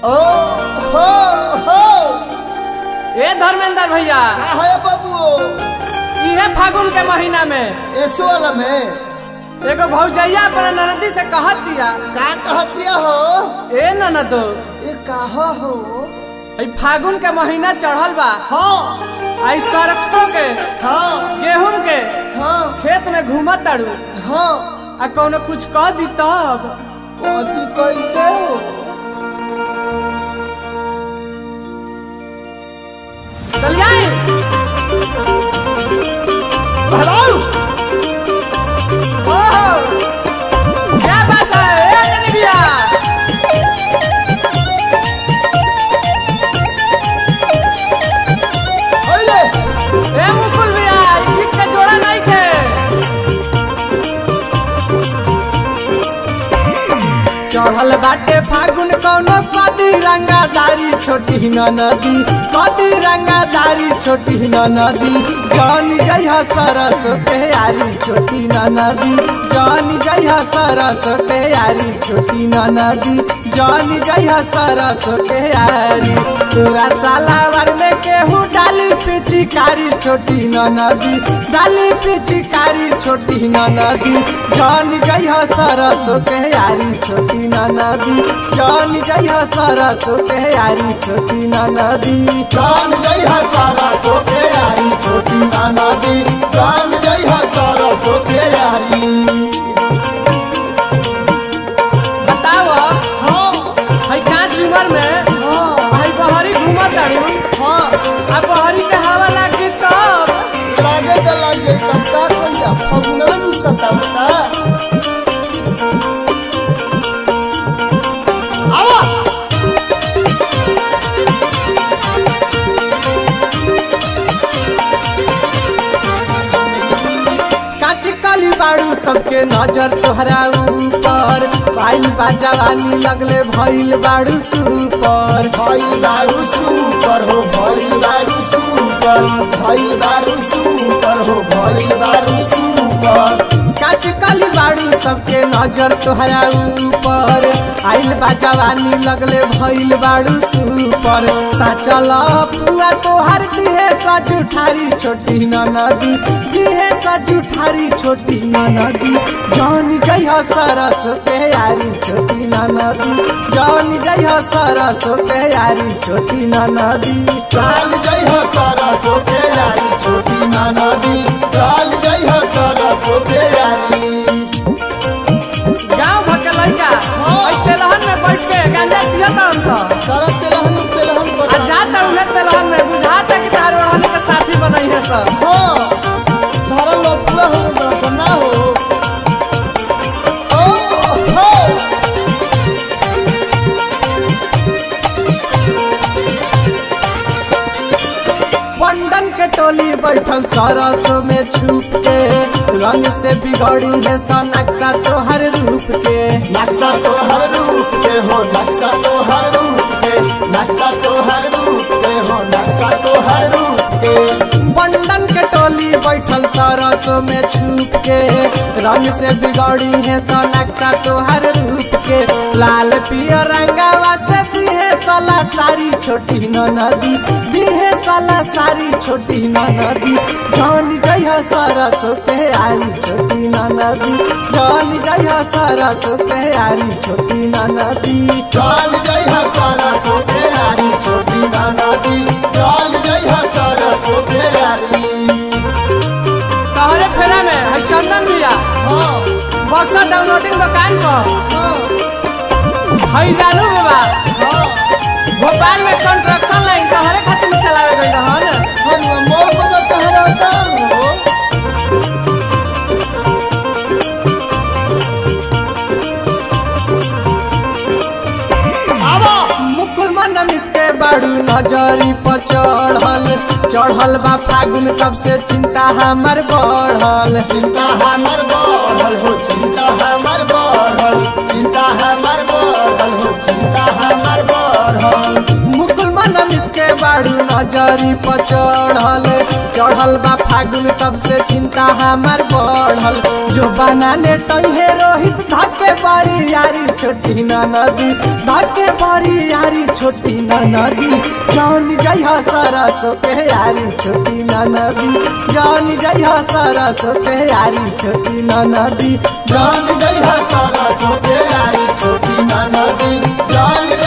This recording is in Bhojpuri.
ओ हो हो ए धर्मेंद्र भैया का है बाबू इहे फागुन के महीना में ऐसो वाला में एगो भौजैया अपने ननदी से कहत दिया का कहतिया हो ए ननदो ये काहा हो ई फागुन के महीना चढ़ल बा हाँ आई सरसों के हाँ गेहूं के हाँ खेत में घूमत ताड़ू हाँ आ कौनो कुछ कह दी तब कथी कैसे हो चल आई भगाओ ओहो क्या बात है ए अंजनी भैया अरे ए मुकुल भैया ई गीत के जोड़ा नहीं के चढ़ल बाटे फागुन कौनो कदी रंगादारी छोटी न नदी कदी रंगादारी छोटी न नदी जान जइहा सरस के यारी छोटी न नदी जान जइहा सरस के यारी छोटी न नदी जान जइहा सरस के यारी तोरा सालावर में केहू डाली पिचकारी छोटी न नदी डाली पिचकारी छोटी न नदी जान जइहा सरस के यारी छोटी न नदी जान जइहा सरस के यारी छोटी न नदी जान जई है सारा सोते यारी छोटी नाना दी जान जई है सारा सोते यारी बताओ हाँ है कांच उमर में हाँ है बहरी घूमत तारू हाँ आ बहरी के हवा लागी तब लागे तो लागे सबका कोई फगुना नु सतावता आवा काच काली बाड़ू सबके नजर तोहरा ऊपर पाइल बा जवानी लगले भइल बाड़ू सुपर भाई दारू सुपर हो भाई दारू सुपर भाई दारू सुपर हो भाई दारू सुपर काच काली बाड़ू सबके नजर तोहरा ऊपर आइल बा जवानी लगले भइल बाड़ू सुपर साचल पुआ तोहर दिहे सजुठारी छोटी न नदी दिहे सजुठारी छोटी न नदी जान जइह सरस के यारी छोटी न नदी जान जइह सरस के यारी छोटी न नदी चाल जई हो सारा सोते यारी छोटी नाना दी चाल जई हो सारा सोते यारी गाँव भर के लड़का ओइ तेलहन में बैठ के गांजा पियत हम सब सारा तेलहन तेलहन आ कर जाता उहे तेलहन में बुझाता कि तार ओढ़ाने के साथी बनई है सब हाँ सारा लफड़ा हो बड़ा ना हो ओ हो बंडन के टोली बैठल सरसों में छुप के रंग से बिगड़ी है सनक्सा तोहर रूप के नक्शा तो हर रूप के हो नक्शा तो हर रूप के नक्शा तो हर रूप के हो नक्शा तो हर रूप के बंडन के टोली बैठल सरसों में छुप के रंग से बिगड़ी है सनक्सा तोहर रूप के लाल पियर रंगावा से दिहे सला सारी छोटी न नदी दिहे सला सारी छोटी न नदी जान जइह सरसों के आरी छोटी न नदी जान जइह सरसों के आरी छोटी न नदी चाल जई है सारा सोते यारी छोटी नाना दी चाल जई है सारा सोते यारी तोहरे फेरा में है चंदन भैया हाँ बक्सा डाउनलोडिंग दुकान पर हाँ है रानू बाबा हाँ भोपाल में कंस्ट्रक्शन लाइन तोहरे खातिर में चलावे गई रहन हम मोर बजा तहरा दाम हो आवा मुकुल मन अमित के बाड़ू नजरी पर चढ़ल चढ़ल बा फागुन कब से चिंता हमर बढ़ल चिंता हमर बढ़ल हो चिंता हमर बढ़ल चिंता हमर बढ़ल हो चिंता हमर बढ़ल मुकुल मन अमित के बाड़ू नजरी पर चढ़ल चढ़ल बा फागुन तब से चिंता हमार बढ़ल जो बनाने टहे रोहित धके बड़ी यारी छोटी न नदी धके बड़ी यारी छोटी न नदी जान जइहा सरस के यारी छोटी न नदी जान जइहा सरस के यारी छोटी न नदी जान जय सारा सोते यारी छोटी ना नदी जान